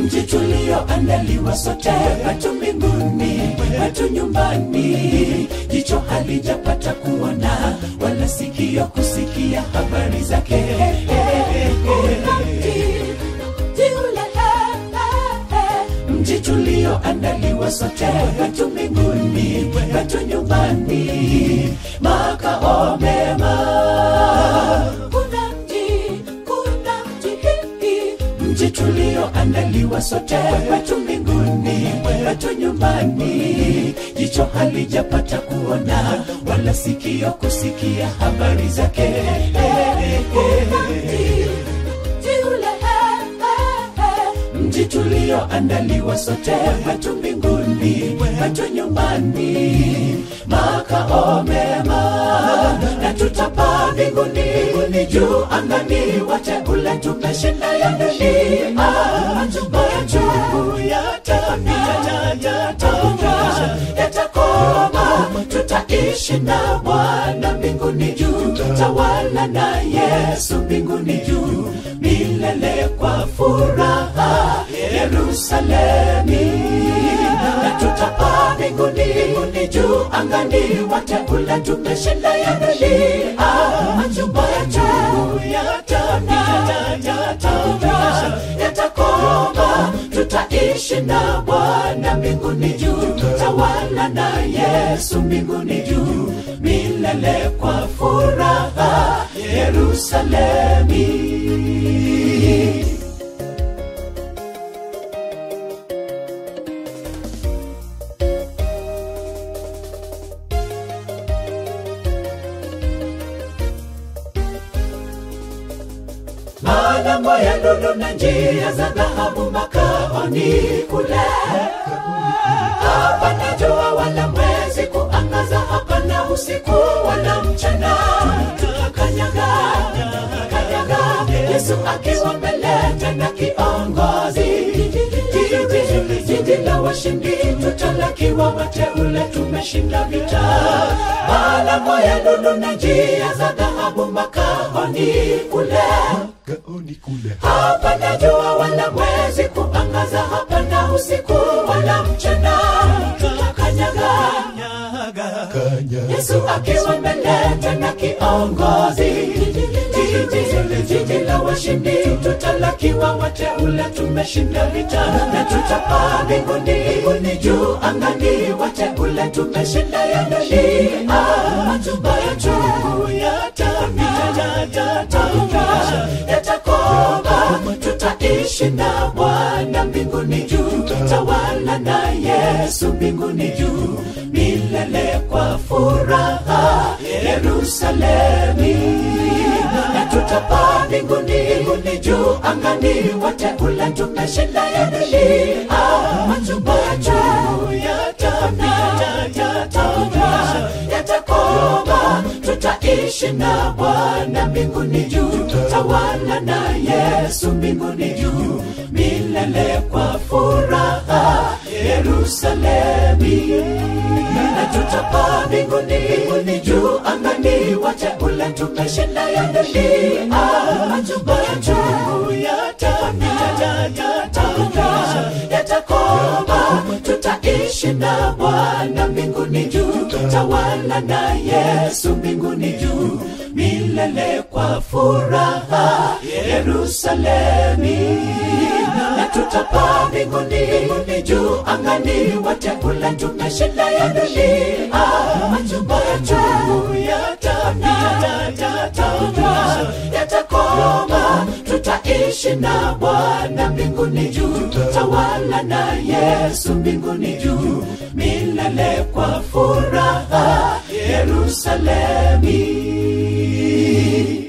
mji tulioandaliwa sote hatu mbinguni hatu nyumbani jicho halijapata kuona wala sikio kusikia habari zake mji tulioandaliwa sote hatu mbinguni hatu nyumbani makao mema kuna mji kuna mji mji tulioandaliwa sote wetu mbinguni wetu nyumbani jicho halijapata kuona wala sikio kusikia habari zake mji tulioandaliwa sote wetu mbinguni wetu nyumbani makao mema na tutapaa mbinguni juu angani wateule tumeshinda ya dunia majungu yatapita yatakoma tutaishi na bwana mbinguni juu tawala na yesu mbinguni juu milele kwa furaha yerusalemi na tutapaa mbinguni juu angani wateule tumeshinda ya dunia majumba yetu yatapita yatakoma tutaishi na bwana mbinguni juu tawala na yesu mbinguni juu milele kwa furaha yerusalemi malango ya lulu na njia za dhahabu makaoni kule hapana jua wala mwezi kuangaza hapana usiku wala mchana tutakanyaga kanyaga yesu akiwa mbele tena kiongozi jiji jiji la washindi tutalakiwa wateule tumeshinda vita malango ya lulu na njia za dhahabu makaoni kule gaoni kule hapana jua wala mwezi kuangaza hapana usiku wala mchana tutakanyaga kanya yesu akiwa mbele tena kiongozi Jiji- jiji la washindi tutalakiwa wateule tumeshinda vita na tutapaa mbinguni mbinguni juu angani wateule tumeshinda ya dunia majumba yetu yatapita yatakoma tutaishi na bwana mbinguni juu tawala na yesu mbinguni juu milele kwa furaha yerusalemi na tutapaa mbinguni mbinguni juu angani wateule tumeshinda ya dunia majumba yetu yatapita yatakoma tutaishi na bwana mbinguni juu tawala na yesu mbinguni juu milele kwa furaha yerusalemi na tutapaa mbinguni mbinguni juu angani wateule tumeshinda ya dunia majumba yetu yatapita yatakoma tutaishi na bwana mbinguni juu tawala na yesu mbinguni juu milele kwa furaha yerusalemi na tutapaa mbinguni mbinguni juu angani wateule tumeshinda ya dunia majumba yetu yatapita yatakoma tutaishi na bwana mbinguni juu tawala na yesu mbinguni juu milele kwa furaha yerusalemi